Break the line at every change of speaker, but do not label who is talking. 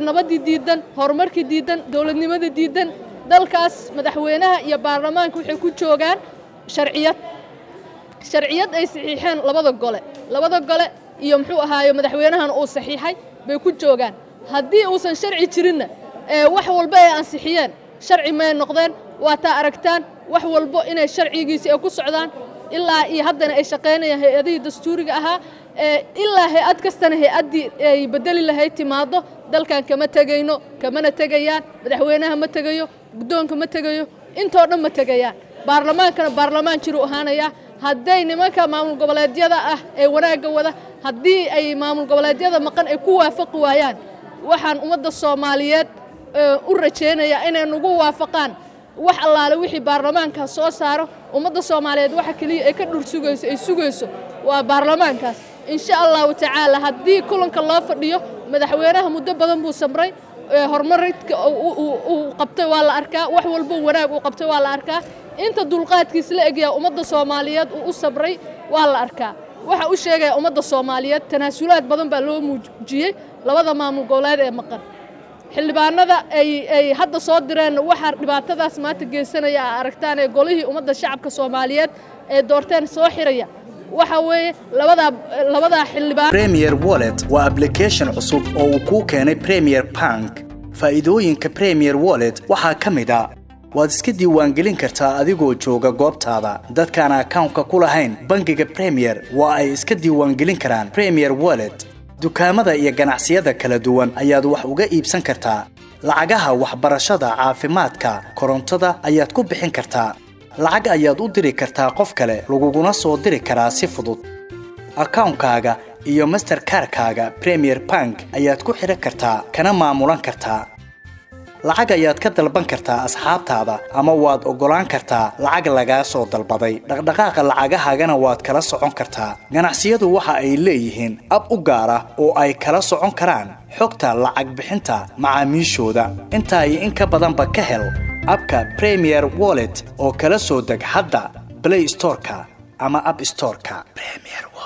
nabaddii diidan horumarkii diidan dowladnimada diidan dalkaas madaxweynaha iyo baarlamaanka waxay ku joogaan sharciyad sharciyad ay saxiixeen labada gole labada gole iyo muxuu ahaaye madaxweynahana uu saxiixay bay ku joogaan haddii uusan sharci jirinna wax walba ay ansixiyeen sharci may noqdeen waa taa aragtaan wax walbo inay sharcigiisii ay ku socdaan ilaa iyo haddana ay shaqaynayaan hay-adihii dastuuriga ahaa ilaa hay-ad kastana hay-addii ay bedeli lahayd timaado dalkan kama tegayno kamana tegayaan madaxweynaha ma tegayo guddoonka ma tegayo intoo dhan ma tegayaan baarlamaankana baarlamaan jiruu ahaanayaa hadday nimanka maamul goboleedyada ah ee wanaagga wada haddii ay maamul goboleedyada maqan ay ku waafaqi waayaan waxaan ummadda soomaaliyeed u rajaynayaa inay nagu waafaqaan wax allaale wixii baarlamaankaas soo saaro ummadda soomaaliyeed waxa keliya ay ka dhur sugayso ay sugayso waa baarlamaankaas insha allahu tacaala haddii kulanka loo fadhiyo madaxweynaha muddo badan buu samray horumaridka uu qabtay waa la arkaa wax walbo wanaag uu qabtay waa la arkaa inta dulqaadkiis la egyaa ummadda soomaaliyeed uu u sabray waa la arkaa waxa u sheegaya ummadda soomaaliyeed tanaasulaad badan baa loo muujiyey labada maamul goboleed ee maqan xildhibaanada ay hadda soo direen waxaa dhibaatadaas maanta geysanaya a aragtaan ee golihii ummadda shacabka soomaaliyeed ee doorteen soo xiraya waxa weeye labadaa labadaa xildhibaan
premier wallet waa application cusub oo uu kuu keenay premier bank faa'iidooyinka premier wallet waxaa ka mid a waad iska diiwaangelin kartaa adigoo jooga goobtaada dadkaan akawnka ku lahayn bangiga premier waa ay iska diiwaangelin karaan premier wallet dukaamada iyo ganacsiyada kala duwan ayaad wax uga iibsan kartaa lacagaha waxbarashada caafimaadka korontada ayaad ku bixin kartaa lacag ayaad u diri kartaa qof kale laguguna soo diri karaa si fudud akawnkaaga iyo masterkarkaaga premier bank ayaad ku xidhan kartaa kana maamulan kartaa lacag ayaad ka dalban kartaa asxaabtaada ama waad oggolaan kartaa lacag lagaa soo dalbaday dhaqdhaqaaqa lacagahaagana waad kala socon kartaa ganacsiyadu waxa ay leeyihiin ab u gaar ah oo ay kala socon karaan xogta lacag bixinta macaamiishooda intaa iyo in ka badanba ka hel abka premier wallet oo kala soo deg hadda blay storeka ama ab storeka